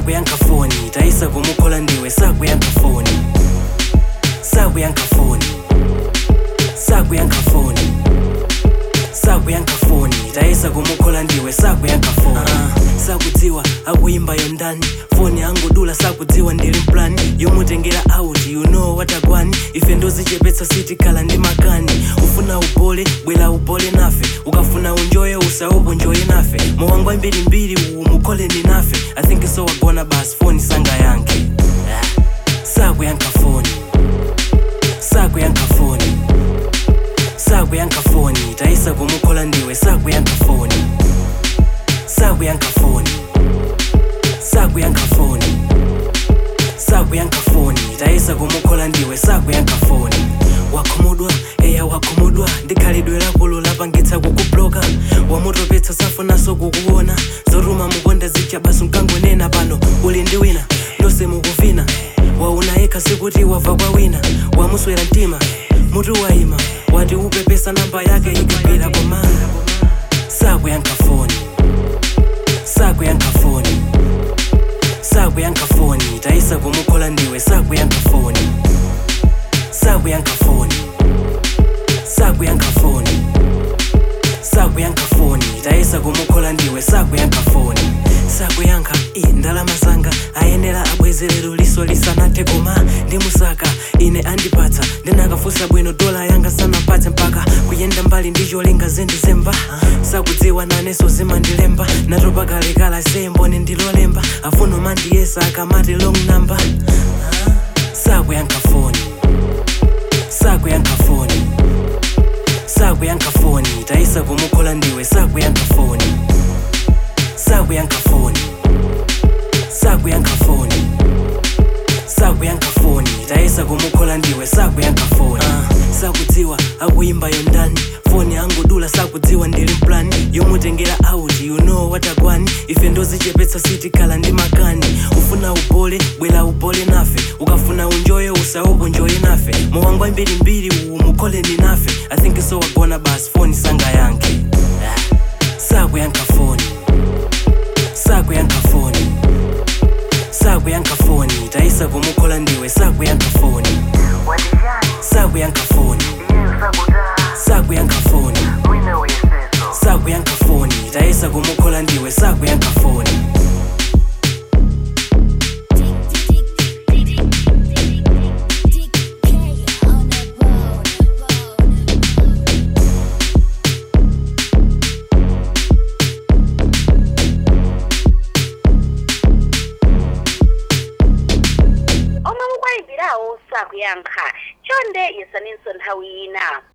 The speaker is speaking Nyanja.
sakuyankha foni tayisa kumukhola ndiwe sakuyankha foni sakuyankha foni sakuyankha foni sakuyankha foni tayisa kumukhola ndiwe sakuyankha foni uh, sakudziwa akuyimbayo ndani foni angodula sakudziwa ndili mplani yomutengera out you know watagwani ife ndozichepetsa sitikhala ndi makani ufuna ubole bwera ubole nafe ukafuna unjoye usaopo njoye nafe mowangwa mbirimbiri uwu mukholeni nafe i think so wagona basi foni sanga yanke sakuyankha foni sakuyankha foni sakuyankha foni tayisa kumukhola ndiwe sakuyankha foni sakuyankha foni sakuyankha foni sakuyankha foni tayisa kumukhola ndiwe sakuyankha foni wakhumudwa eya wakhumudwa ndikhalidwe lakulu lapangitsa kukubloka wamutopetsa safunaso kukuona zoruma mukonda zicha basi mkangonena pano uli ndi wina ndose mukuvina wauna yekha sikuti wabva kwa wina wamuswera mtima mutu waima wati upepesa namba yake ikapera koma sakuyankha foni sakuyankha foni sakuyankha foni tayisa kumukhola ndiwe sakuyankha foni sakuyankha foni sakuyankha foni sakuyankha foni tayisa kumukhola ndiwe sakuyankha foni sakuyankha i ndalama zanga ayenera abwezerero liso lisanathe koma ndimusaka ine andipatsa ndinakafunsa bwino dola yanga sanapatse mpaka kuyenda mbali ndicholinga zendizemba sakudziwa naneso zimandilemba natopa kalekala semboni ndilolemba afuno mandiyesa akamati long number sakuyankha foni sakuyankha foni sakuyankha foni tayisa kumukhola ndiwe sakuyankha foni sakuyankha foni sakuyankha foni sakuyankha foni tayisa kumukhola ndiwe sakuyankha foni uh, sakudziwa akuyimbayo ndani foni angodula sakudziwa ndili mplani yomutengera out you know watagwani ife ndozichepetsa sitikhala ndi makani ufuna ubole bwera ubole nafe ukafuna unjoye usaopo njoye nafe mowangwa mbirimbiri uwu mukholeni nafe i think so wagona basi foni sanga yanke sakuyankha foni sakuyankha foni sakuyankha foni tayisa kumukhola ndiwe sakuyankha foni sakuyankha foni sakuyankha foni sakuyankha foni tayisa kumukhola ndiwe sakuyankha foni omwe mukwayimbirawo sakuyankha chonde yesaninso nthawi ina